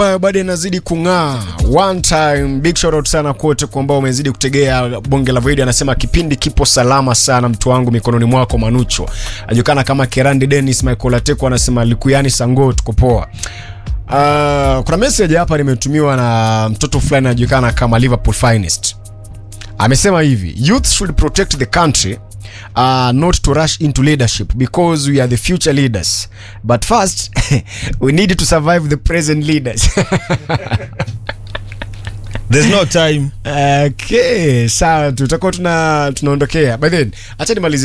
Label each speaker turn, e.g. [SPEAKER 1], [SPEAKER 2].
[SPEAKER 1] bado inazidi kung'aa one time big shout out sana kote kwa ambao umezidi kutegea bonge la voidi anasema kipindi kipo salama sana mtu wangu mikononi mwako manucho ajulikana kama kerandi denis michael ateko anasema likuyani sango tuko poa Uh, kuna message hapa nimetumiwa na mtoto fulani anajulikana kama liverpool finest amesema hivi youth should protect the country uh, not to rush into leadership because we are the future leaders but first we need to survive the present leaders
[SPEAKER 2] There's no time.
[SPEAKER 1] okay sawa tutakuwa tuna tunaondokea by then acha nimalize